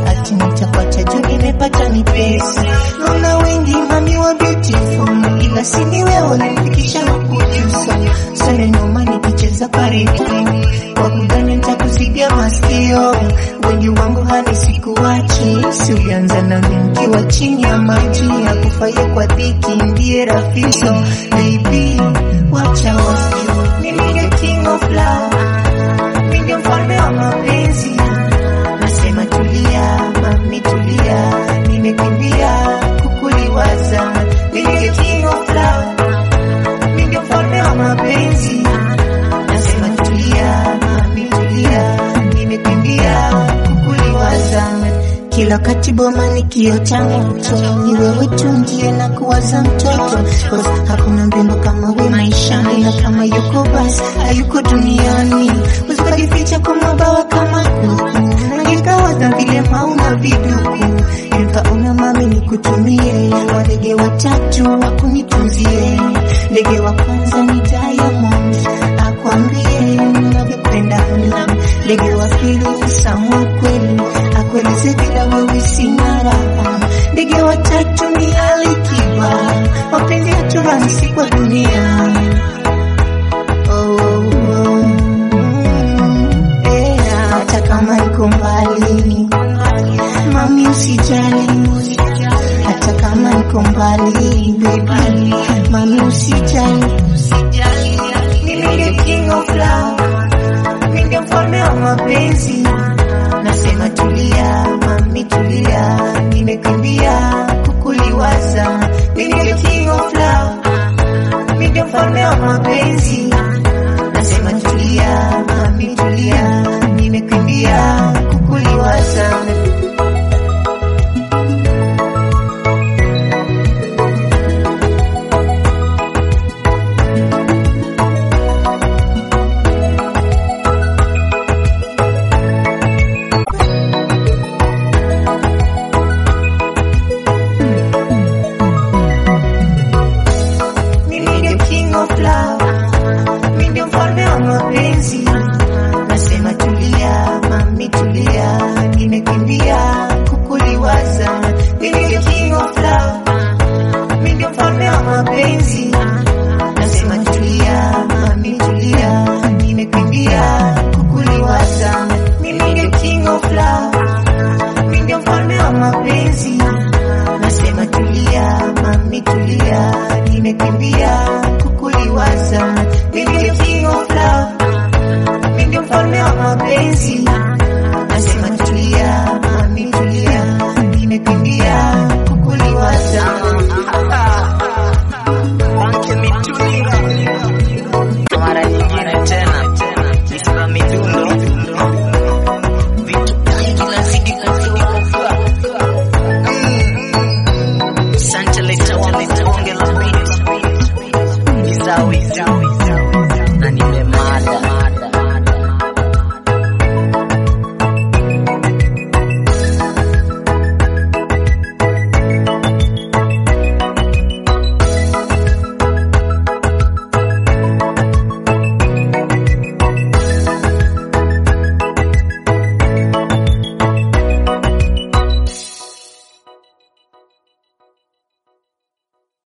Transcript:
ati nitapacha juu nimepata ni pesa. Naona wengi mami wa beautiful, ila si ni wewe unanifikisha kujusa sana nyuma nikicheza karibu kwa kudhani nitakuziga masikio. Wengi wangu hadi sikuachi, si ulianza na nikiwa chini ya maji ya kufaia kwa dhiki, ndiye rafiki. So baby, wacha wasio mimi ndio king of love, mimi ndio mfalme wa mapenzi. Nasema tulia, mami tulia, nimekimbia kukuliwaza. Mimi ndio king of love, mimi ndio mfalme wa mapenzi. Nasema tulia, mami tulia, nimekimbia kukuliwaza. Kila wakati boma nikiota moto, ni wewe tu ndiye na kuwaza mtoto. Cause Hakuna mbingu kama we maishani, na kama yuko basi hayuko duniani. Usikajificha kwa mabawa kama kuku, nikawaza vile mauna viduku, nikaona mami nikutumie wadege watatu wakunitunzie. Ndege wa kwanza ni Diamond, akwambie ninavyopenda ndege wa pili ni Samu kweli, akueleze bila wewe sina raha. Ndege wa tatu ni Alikiba, mapenzi yetu rahisi kwa dunia. Oh, oh, mm, eh, hata kama iko mbali, mami usijali, hata kama iko mbali, baby, mami usijali, mimi ndio king of love mimi ndio mfalme wa mapenzi. Nasema tulia, mami tulia, nimekimbia kukuliwaza. Mimi ndio king of love, mimi ndio mfalme wa mapenzi. Nasema tulia, mami tulia, nimekimbia kukuliwaza. Mimi ndio king of love, mimi ndio mfalme wa mapenzi. Nasema tulia, mami tulia, nimekimbia kukuliwaza. Mimi ndio king of love, mimi ndio mfalme wa mapenzi. Nasema tulia, mami tulia, nimekimbia